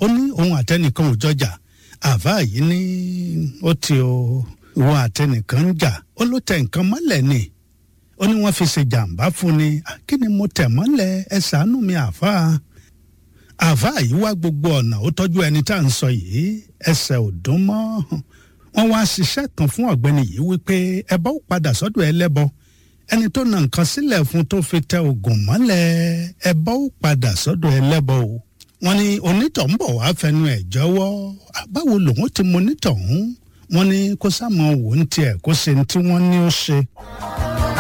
ó ní òun àtẹnìkan ò jọjà àáfàá yìí ní ó ti o ìwọ àtẹnìkan ń jà ó ló tẹ nǹkan mọ́lẹ̀ ni ó ní wọ́n fi ṣe jàǹbá fún ni kí ni mo tẹ̀ mọ́lẹ̀ ẹ ṣàánú mi àáfàá àáfàá yìí wá gbogbo ọ̀nà ó tọ́jú ẹni tá à ń sọ yìí ẹsẹ̀ ò dún mọ́ wọ́n wá ṣiṣẹ́ kan fún ọ̀gbẹ́ni yìí wípé ẹbọ ó padà sọ́dọ̀ ẹlẹ́bọ ẹni tó na nǹkan sílẹ̀ fún tó fi tẹ oògùn mọ́lẹ̀ ẹbọ ó padà sọ́dọ̀ ẹlẹ́bọ o wọ́n ní onítọ̀ ń bọ̀ wá fẹnu ẹ̀ jọ̀wọ́ báwo lòun ti mọ onítọ̀ ń wọ́n ní kó sáà mọ wò ń tiẹ̀ kó ṣe ní tí wọ́n ní ó ṣe.